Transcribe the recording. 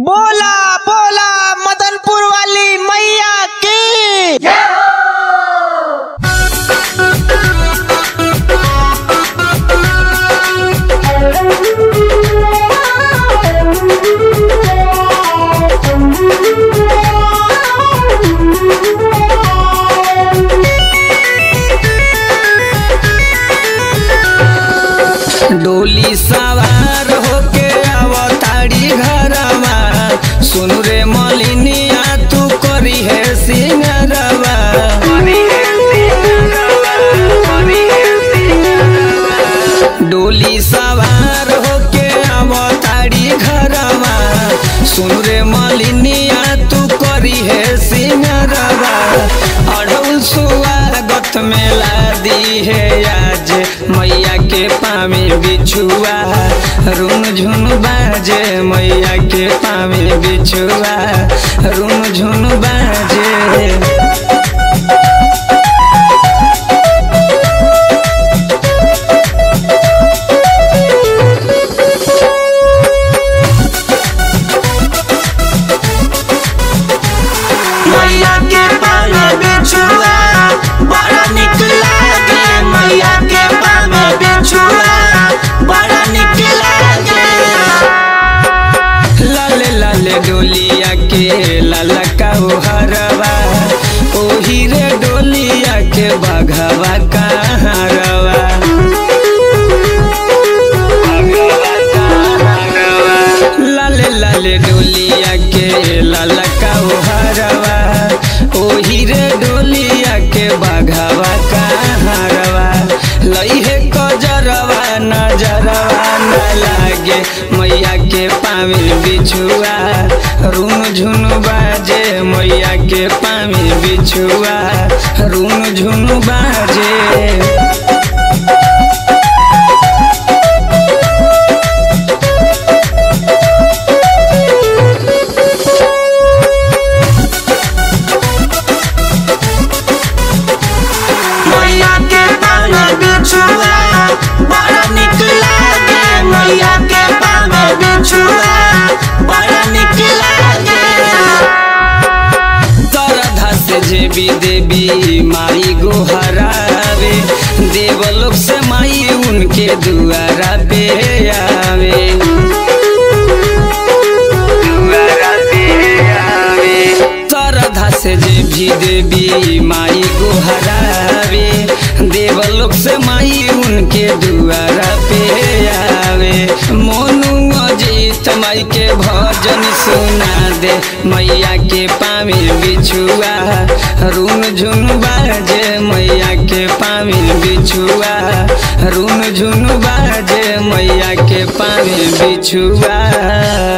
बोला बोला मदनपुर वाली मैया की डोली सवार होके अवतारी घरवा सुन रे मलिनिया तू करी है सिंगरवा डोली सवार होके अवतारी घरवा सुन रे मलिनिया तू करी है सिंगरवा अढ़ौल सुआगत में ला दी है आज मैया के पामे बिछुआ रुन झुन बाजे मैया के पामे बिछुआ रुन झुन बाजे मैया के पावे बिछुआ बड़ा निक लागे मैया के पावे बिछुआ बड़ा निक लागे लाले लाले डोलिया के लाला का हरवा ओही रे डोलिया के बघवा का हरवा लाले लाले डोलिया के लाला का हरवा ओही रे डोलिया के बघवा का हरवा लई है कजरवा नजरवा न लागे मैया के पावे बिछुआ रुन झुन बाजे मैया के पावे बिछुआ रुन झुन बाजे मैया के पावे बिछुआ बड़ा निक लागे मैया के पावे बिछुआ बड़ा निक लागे तरधा से जेबी देवी माई गोहरावे देवलोक से माई उनके दुआरा पे आवे दुआरा पे आवे तरधा से जेबी देवी माई गोहरावे देवलोक से माई उनके दुआरा पे आवे मोनू अजीत माई के भजन सुना दे मैया के पावे बिछुआ रुन झुन बाजे मैया के पावे बिछुआ रुन झुन बाजे मैया के पावे बिछुआ